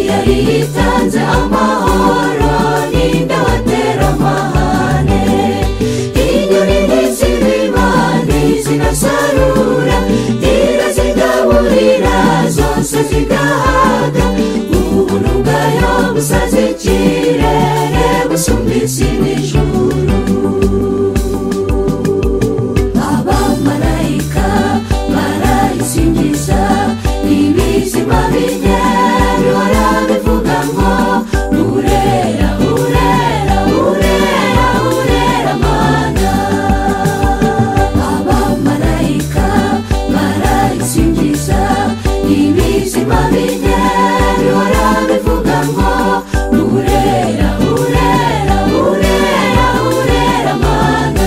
yari yitanze amahoro ninde watera amahane inyoni n'izibima ntizinasarura ngira zigaburira zose zigahaga ubuntu bwayo busaze ikirere busumba isi n'ijuru abamarayika barayisingiza ibizima binyerura bivuga ngo urera urera urera urera mana abamarayika barayisingiza ibizima binyerura bivuga ngo urera urera urera urera mana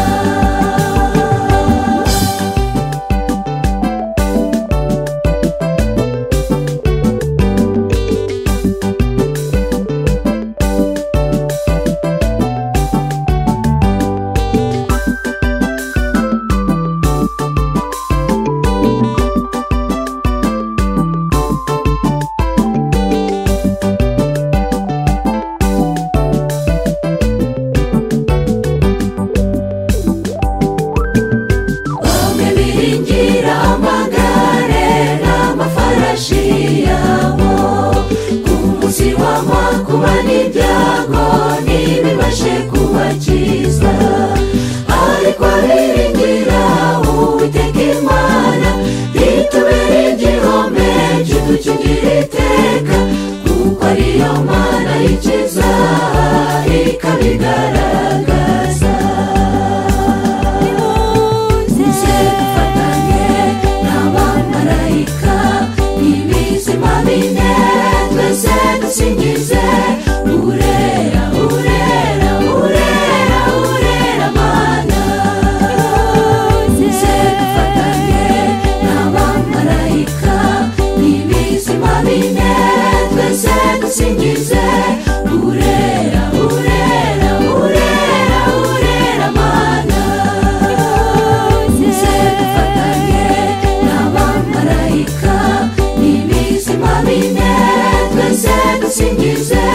bamwe biringira amagare n'amafarashi yabo ku munsi wanywa kuba n'ibyago ntibibashe kubakiza ariko biringira uwiteka imana itubere igihome kidukingira iteka kuko ariyo mana yikiza ikabigaragaza muze dufatanye n'abamarayika n'ibizima bine twese dusingize urera urera urera urera mana muze dufatanye n'abamarayika n'ibizima bine twese dusingize urera urera urera urera mana muze dufatanye n'abamarayika n'ibizima bine twese dusingize